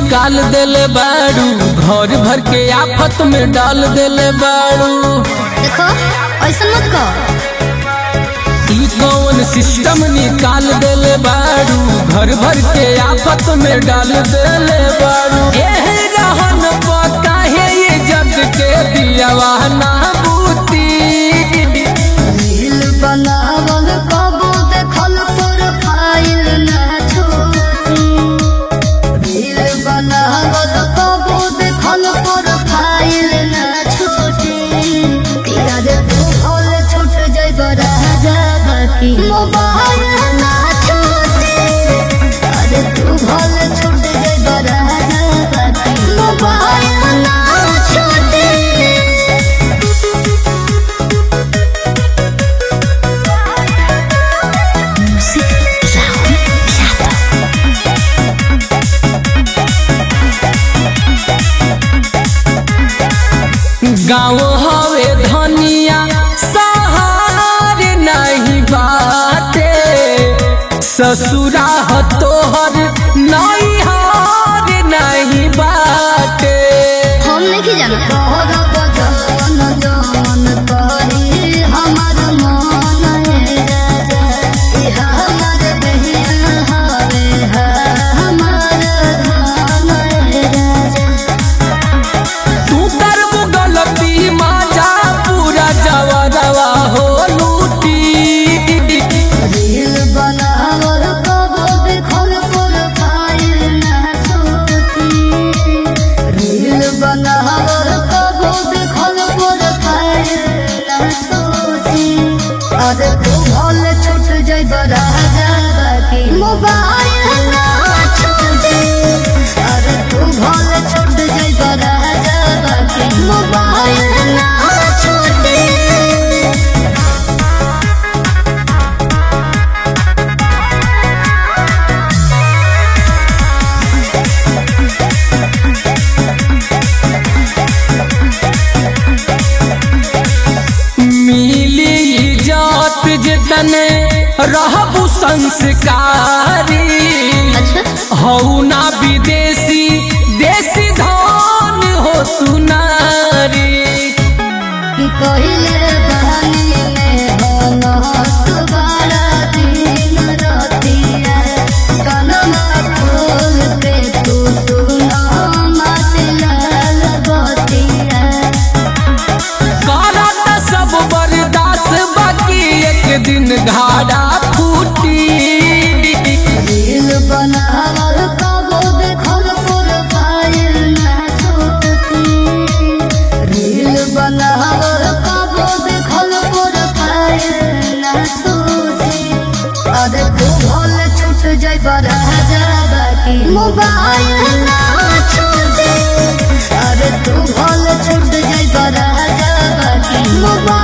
निकाल देले बाड़ू घर भर के आफत में डाल देले बाड़ू देखो ऐसा मत कहो ई कौन सिस्टम निकाल देले बाड़ू घर भर के आफत में डाल देले बाड़ू एह रहन पता है ये जग के दियावा ना बूती रील बनावल कबो देखल प्रोफाइल ना छोटी रील बनावल कबो देखल प्रोफाइल ना छोटी तेरा रे तू भोल छूट जाइब राजा बाकी मोबाइल ना छोटी अरे तू भोल छूट जाइब राजा बाकी मोबाइल ना छोटी Music Loud Piano. गाँव हवे धनिया सहार नहीं बाटे ससुरा ह तोहर नैहार नहीं बाटे हम नहीं जाना तोहरा बजान जान करी हमर मन है राजा इह हमर बहिया हवे है हमर धन है राजा तू करबू गलती माजा पूरा जवरवा हो लूटी रील बनावल कबो देखल प्रोफाइल ना छोटी रील बनावल कबो देखल प्रोफाइल ना छोटी अरे तू भल छूट जाइब राजा बाकी मोबाइल ना छोटी अरे तू भल छूट जाइब राजा बाकी मोबाइल ना छोटी मिली इज्जत जितने रहबू संस्कारी अच्छा हऊ ना विदेशी देसी धन हो तू नारी कि कहिले बहानी में बनत बड़ा दिन रतिया कनमा फूल पे तू सुना मतलाल बतिया करत सब बर्दाश्त बाकी एक दिन घाड़ा फूटी रील बनावल कबो देखल प्रोफाइल ना छोटी रील बनावल कबो देखल प्रोफाइल ना छोटी अरे तू भल छूट जाइब राजा बाकी मोबाइल ना छोटी अरे तू भल छूट जाइब राजा बाकी मोबाइल